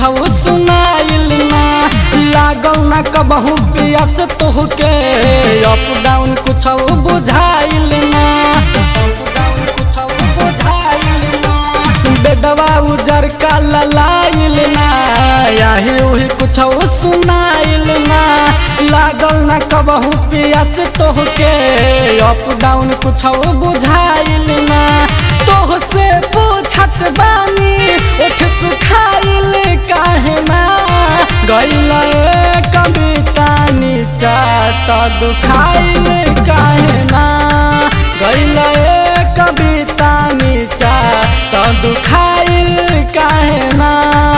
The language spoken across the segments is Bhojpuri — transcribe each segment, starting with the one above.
कुछ सुनाइल ना लागल ना कबहू पियास तोहके अप डाउन कुछ बुझाइल ना अप डाउन कुछ बुझाइल ना बेडवा उजर का ललाइल ना यही उही कुछ सुनाइल ना लागल ना कबहू पियास तोहके अप डाउन कुछ बुझाइल ना तोह से पूछत बानी उठ सुखाइल काहे ना गइल कविता नीचा त दुखाइल काहे ना गइल कविता नीचा त दुखाइल काहे ना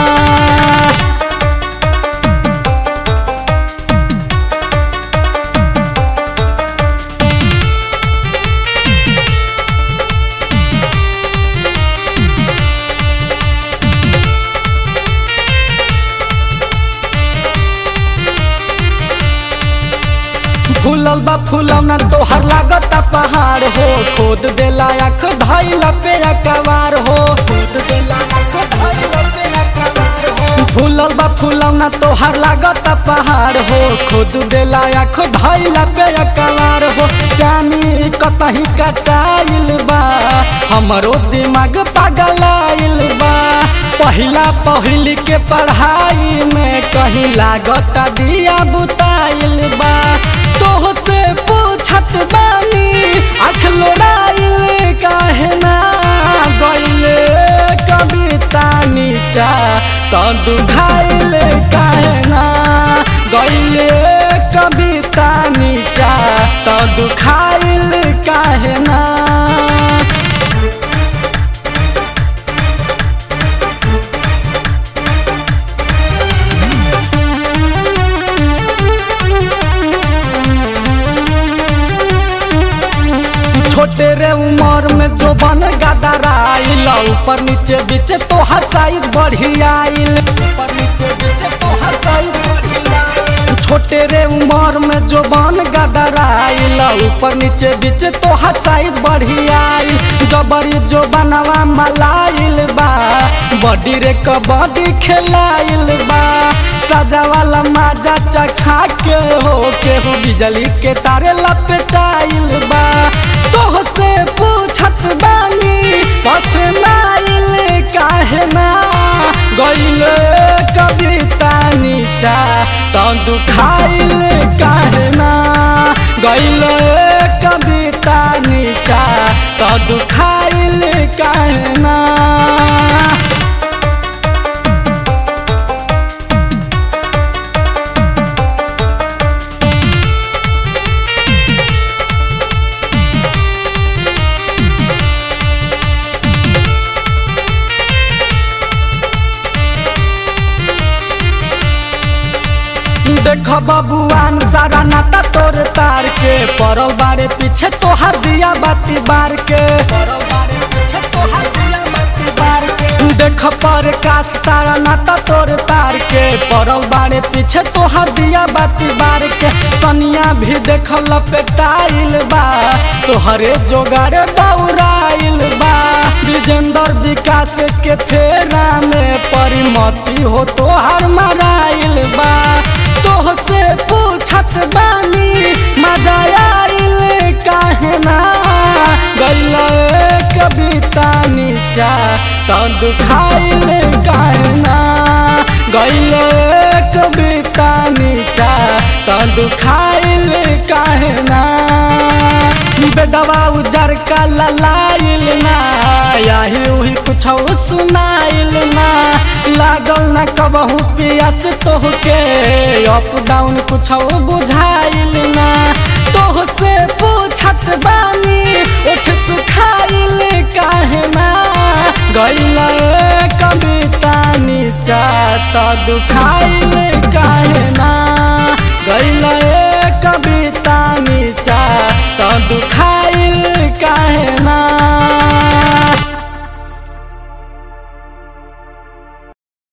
फूलल बा फूलौना तोहर लागता पहाड़ हो खोद देला आँख धैला पे अकबार हो खोद देला आँख धैला पे अकबार हो फूलल बा फूलौना तोहर लागता पहाड़ हो खोद देला आँख धैला पे अकबार हो जानी कतही कटाइल बा हमरो दिमाग पगलाइल बा पहिला पहिल के पढ़ाई में कहीं लागता दिया बुताइल बा तोह से पूछत बानी आँख लोड़ाइल काहे ना गइले कविता नीचा त दुखाइल काहे ना गइले कविता नीचा त दुखाइल काहे ना छोटे रे उमर में जो बन गदराइल ऊपर नीचे बीच तो साइज बढ़ियाइल ऊपर नीचे बीच तो साइज बढ़ियाइल छोटे रे उमर में जो बन गदराइल ऊपर नीचे बीच तो साइज बढ़ियाइल जबरी जो बनवा मलाइल बा बॉडी रे कबड्डी खेलाइल बा सजा वाला माजा चखा के हो के हो बिजली के तारे लपटाइल बा तोह से पूछत बानी पसनाइल काहे ना गइल कविता नीचा त दुखाइल काहे ना गइल कविता नीचा त दुखाइल काहे ना देख बबुआन सारा नाता तोर तार के परल बारे पीछे तोहार दिया बाती बार के परल बारे पीछे तोहार दिया बाती बार के देख पर काश सारा नाता तोर तार के परल बारे पीछे तोहार दिया बाती बार के सनिया भी देख लपेटाइल बा तोहरे जोगाड़े बौराइल बा विजेंद्र विकास के फेरा में परिमति हो तोहार मराइल बा तोह से पूछत बानी मजा आइल काहे ना गइल कविता नीचा त दुखाइल काहे ना गइल कविता नीचा त दुखाइल काहे ना बेदवा उजर का ललाइल ना यही उही कुछ सुनाइल ना लागल ना कबहू पियास तोहके अप डाउन कुछ बुझाइल ना तोह से पूछत बानी उठ सुखाइल काहे ना गइल कविता नीचा त दुखाइल काहे ना गइल कविता नीचा त दुखा